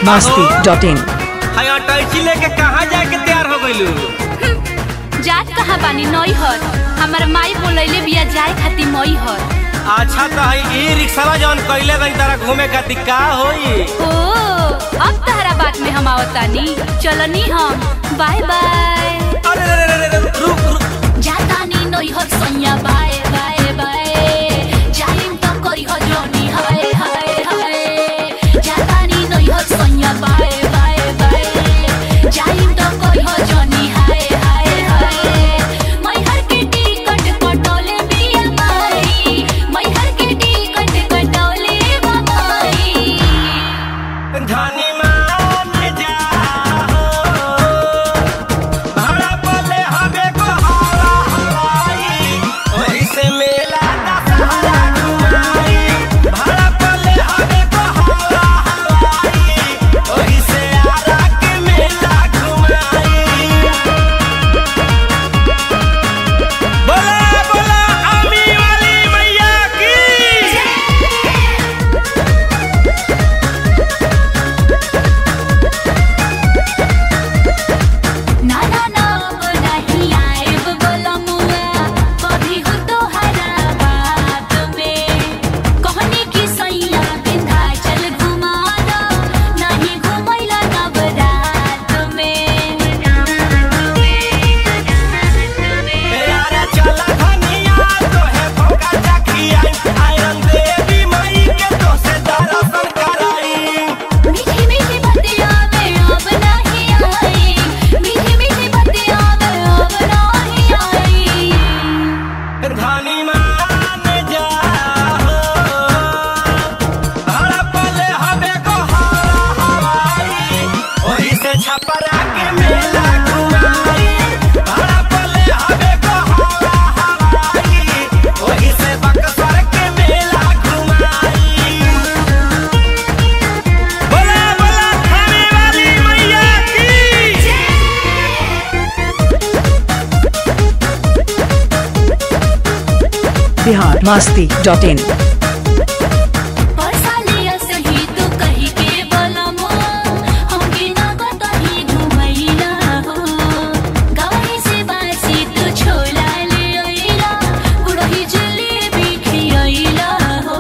Masti dot in हाय टैची लेके कहाँ जाके तैयार हो गइलू जात कहाँ बानी नई हर हमार माई बोलैले बिया जाए खातिर मई हर अच्छा तो है ई रिक्शा जौन कइले गई तारा घूमे खातिर का होई ओ अब तहरा बात में हम आवतानी चलनी हम बाय बाय अरे रे रे रे रे, रुक रुक जातानी नई हर सैया बाय बाय बाय जाइम त करी हो जोनी हाय हाय हाय जातानी नई हर सैया बाय बाय बाय जाइम त करी हो जोनी हाय हाय हाय मै हर के टिकट कटोले बिया माई मै हर के टिकट कटोले बाई धनी मान जा भाड़ा पले हवे को हवा हवाई ओही से मेला दशहरा घुमाई भाड़ा पले हवे को हवा हवाई ओही से आरा के मेला घुमाई बोला बोला आमी वाली मैया की ना ना ना अब नहीं आएब बोलमुआ कभी हो तोहरा बात में कहनी की सैया विंध्याचल घुमा दो नहीं घुमैला नवरात में यारा चला धनिया तोहे भोगा चखिया आयरन देवी माई के तो से दर्शन कराई मीठी मीठी बतिया में अब नहीं आई मीठी मीठी बतिया में अब नहीं आई धनी मान जा हड़पले हवे को हवा हवाई ओही से छपरा के मेला घुमाई हड़पले हवे को हवा हवाई ओही से बक्सर के मेला घुमाई बोला बोला थाने वाली मैया की बिहार मस्ती डॉट इन परसालिया सही तू कही के बोलमो हम बिना कतही घुमैला हो गवाही से बासी तू छोला ले अइला गुड़ही जलेबी खियैला हो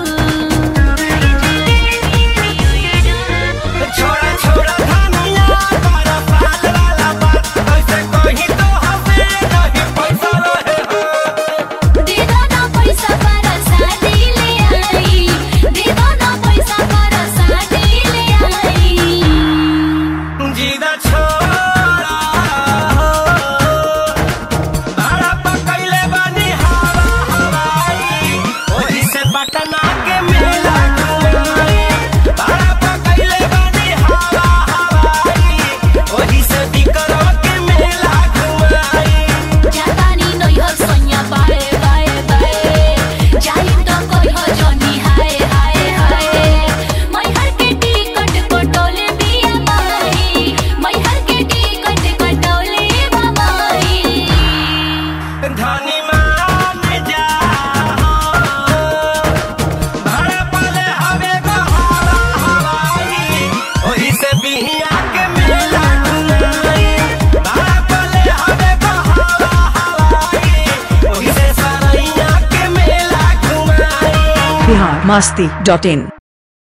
छोड़ा छोड़ा धनिया बड़ा साल वाला बात कैसे कही तो हमें नहीं पैसा रहे हो दे दो ना पैसा पर शादी ले आई दे दो ना पैसा पर शादी ले आई जीदा छोड़ा भाड़ा पकैले बानी हवा हवाई ओही से पटना के मेला घुमाई भाड़ा पकैले बानी हवा हवाई ओही से बिकरो के मेला घुमाई जातानी नई हो सैया बाय बाय बाय जाइम त कोई हो जनी हाय हाय हाय मै हर के टिकट कटोले बिया माई मै हर के टिकट कटोले बाई धनी मान जा भाड़ा पले हवे को हवा हवाई ओही से बिहिया के मेला घुमाई भाड़ा पले हवे को हवा हवाई ओही से सरैया के मेला घुमाई बिहार मस्ती डॉट इन